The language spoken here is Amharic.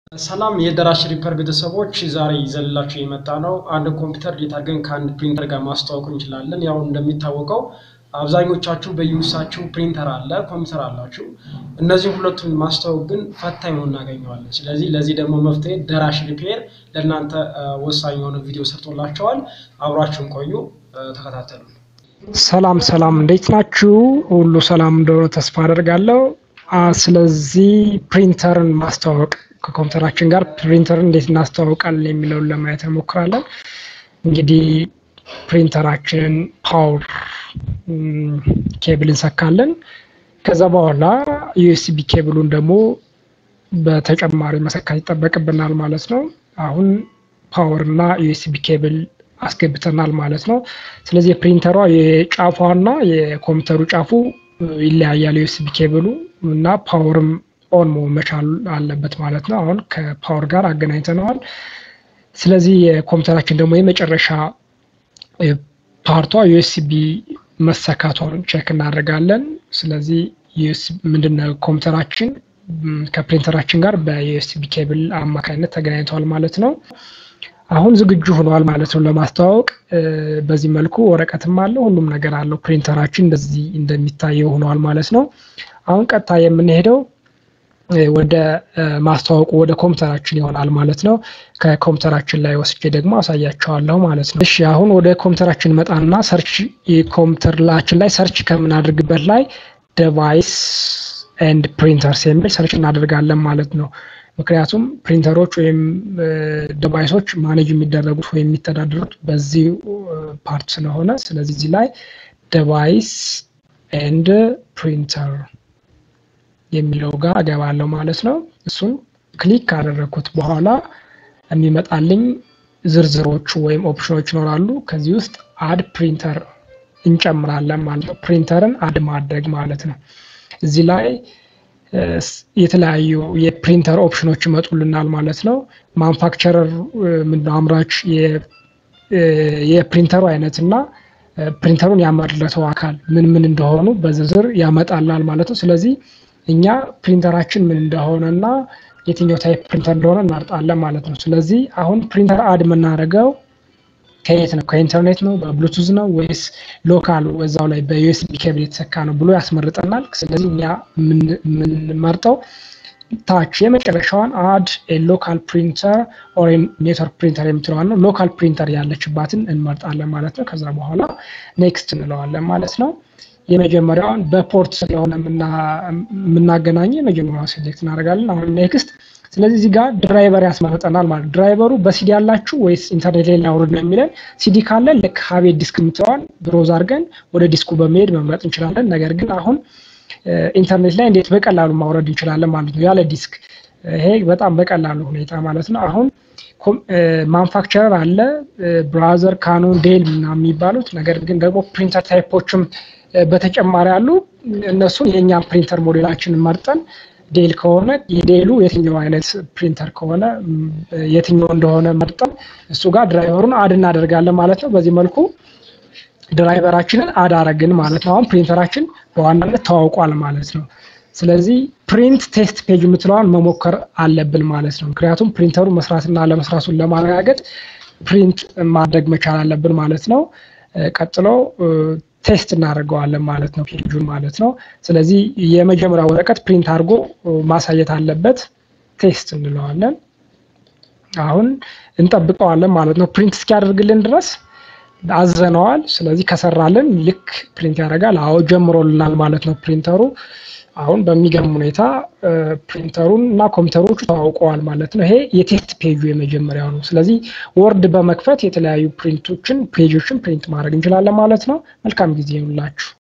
ሰላም የደራሽ ሪፐር ቤተሰቦች ዛሬ ይዘንላችሁ የመጣ ነው። አንድ ኮምፒውተር እንዴት አድርገን ከአንድ ፕሪንተር ጋር ማስተዋወቅ እንችላለን። ያው እንደሚታወቀው አብዛኞቻችሁ በዩሳችሁ ፕሪንተር አለ፣ ኮምፒውተር አላችሁ። እነዚህ ሁለቱን ማስተዋወቅ ግን ፈታኝ ሆኖ እናገኘዋለን። ስለዚህ ለዚህ ደግሞ መፍትሄ ደራሽ ሪፔር ለእናንተ ወሳኝ የሆነ ቪዲዮ ሰርቶላቸዋል። አብራችሁን ቆዩ፣ ተከታተሉ። ሰላም ሰላም፣ እንዴት ናችሁ? ሁሉ ሰላም እንደሆነ ተስፋ አደርጋለሁ። ስለዚህ ፕሪንተርን ማስተዋወቅ ከኮምፒውተራችን ጋር ፕሪንተርን እንዴት እናስተዋውቃለን የሚለውን ለማየት እንሞክራለን። እንግዲህ ፕሪንተራችንን ፓወር ኬብል እንሰካለን። ከዛ በኋላ ዩኤስቢ ኬብሉን ደግሞ በተጨማሪ መሰካት ይጠበቅብናል ማለት ነው። አሁን ፓወር እና ዩኤስቢ ኬብል አስገብተናል ማለት ነው። ስለዚህ የፕሪንተሯ የጫፏና የኮምፒውተሩ ጫፉ ይለያያል። ዩኤስቢ ኬብሉ እና ፓወርም ኦን መሆን መቻል አለበት ማለት ነው። አሁን ከፓወር ጋር አገናኝተነዋል። ስለዚህ የኮምፒውተራችን ደግሞ የመጨረሻ ፓርቷ ዩኤስቢ መሰካቷን ቼክ እናደርጋለን። ስለዚህ ምንድነው ኮምፒውተራችን ከፕሪንተራችን ጋር በዩኤስቢ ኬብል አማካኝነት ተገናኝተዋል ማለት ነው። አሁን ዝግጁ ሆኗል ማለት ነው ለማስተዋወቅ። በዚህ መልኩ ወረቀትም አለው ሁሉም ነገር አለው። ፕሪንተራችን እንደዚህ እንደሚታየው ሆኗል ማለት ነው። አሁን ቀጥታ የምንሄደው ወደ ማስተዋወቁ ወደ ኮምፒውተራችን ይሆናል ማለት ነው። ከኮምፒውተራችን ላይ ወስጄ ደግሞ አሳያቸዋለሁ ማለት ነው። እሺ አሁን ወደ ኮምፒውተራችን መጣና ሰርች ኮምፒውተራችን ላይ ሰርች ከምናደርግበት ላይ ዲቫይስ ኤንድ ፕሪንተርስ የሚል ሰርች እናደርጋለን ማለት ነው። ምክንያቱም ፕሪንተሮች ወይም ዲቫይሶች ማኔጅ የሚደረጉት ወይም የሚተዳደሩት በዚህ ፓርት ስለሆነ ስለዚህ እዚህ ላይ ዲቫይስ ኤንድ ፕሪንተር የሚለው ጋር እገባለሁ ማለት ነው። እሱን ክሊክ ካደረግኩት በኋላ የሚመጣልኝ ዝርዝሮቹ ወይም ኦፕሽኖች ይኖራሉ። ከዚህ ውስጥ አድ ፕሪንተር እንጨምራለን ማለት ነው። ፕሪንተርን አድ ማድረግ ማለት ነው። እዚህ ላይ የተለያዩ የፕሪንተር ኦፕሽኖች ይመጡልናል ማለት ነው። ማንፋክቸረር ምንድነው አምራች የፕሪንተሩ አይነት እና ፕሪንተሩን ያመረተው አካል ምን ምን እንደሆኑ በዝርዝር ያመጣላል ማለት ነው። ስለዚህ እኛ ፕሪንተራችን ምን እንደሆነ እና የትኛው ታይፕ ፕሪንተር እንደሆነ እናርጣለን ማለት ነው። ስለዚህ አሁን ፕሪንተር አድ የምናደርገው ከየት ነው? ከኢንተርኔት ነው? በብሉቱዝ ነው ወይስ ሎካል እዛው ላይ በዩኤስቢ ኬብል የተሰካ ነው ብሎ ያስመርጠናል። ስለዚህ እኛ የምንመርጠው ታች የመጨረሻዋን አድ ሎካል ፕሪንተር ኦር ኔትወርክ ፕሪንተር የምትለዋን ነው። ሎካል ፕሪንተር ያለችባትን እንመርጣለን ማለት ነው። ከዛ በኋላ ኔክስት እንለዋለን ማለት ነው። የመጀመሪያውን በፖርት ስለሆነ የምናገናኘው የመጀመሪያውን ሴሌክት እናደርጋለን። አሁን ኔክስት። ስለዚህ እዚህ ጋር ድራይቨር ያስመርጠናል ማለት ድራይቨሩ በሲዲ ያላችሁ ወይስ ኢንተርኔት ላይ ላውርድ ነው የሚለን። ሲዲ ካለ ልክ ሀቤት ዲስክ የምትለዋን ብሮዝ አድርገን ወደ ዲስኩ በመሄድ መምረጥ እንችላለን። ነገር ግን አሁን ኢንተርኔት ላይ እንዴት በቀላሉ ማውረድ እንችላለን ማለት ነው ያለ ዲስክ። ይሄ በጣም በቀላሉ ሁኔታ ማለት ነው። አሁን ማንፋክቸረር አለ ብራዘር፣ ካኖን፣ ዴል ምናምን የሚባሉት ነገር ግን ደግሞ ፕሪንተር ታይፖችም በተጨማሪ አሉ። እነሱን የእኛን ፕሪንተር ሞዴላችን መርጠን ዴል ከሆነ የዴሉ የትኛው አይነት ፕሪንተር ከሆነ የትኛው እንደሆነ መርጠን እሱ ጋር ድራይቨሩን አድ እናደርጋለን ማለት ነው። በዚህ መልኩ ድራይቨራችንን አድ አረግን ማለት ነው። አሁን ፕሪንተራችን በዋናነት ተዋውቋል ማለት ነው። ስለዚህ ፕሪንት ቴስት ፔጅ የምትለዋን መሞከር አለብን ማለት ነው። ምክንያቱም ፕሪንተሩ መስራትና ለመስራቱን ለማረጋገጥ ፕሪንት ማድረግ መቻል አለብን ማለት ነው። ቀጥሎ ቴስት እናደርገዋለን ማለት ነው፣ ፔጁን ማለት ነው። ስለዚህ የመጀመሪያ ወረቀት ፕሪንት አድርጎ ማሳየት አለበት። ቴስት እንለዋለን። አሁን እንጠብቀዋለን ማለት ነው። ፕሪንት እስኪያደርግልን ድረስ አዘነዋል። ስለዚህ ከሰራልን ልክ ፕሪንት ያደርጋል። አዎ ጀምሮልናል ማለት ነው ፕሪንተሩ። አሁን በሚገርም ሁኔታ ፕሪንተሩን እና ኮምፒውተሮቹ ተዋውቀዋል ማለት ነው። ይሄ የቴስት ፔጁ የመጀመሪያው ነው። ስለዚህ ወርድ በመክፈት የተለያዩ ፕሪንቶችን ፔጆችን ፕሪንት ማድረግ እንችላለን ማለት ነው። መልካም ጊዜ ይሁንላችሁ።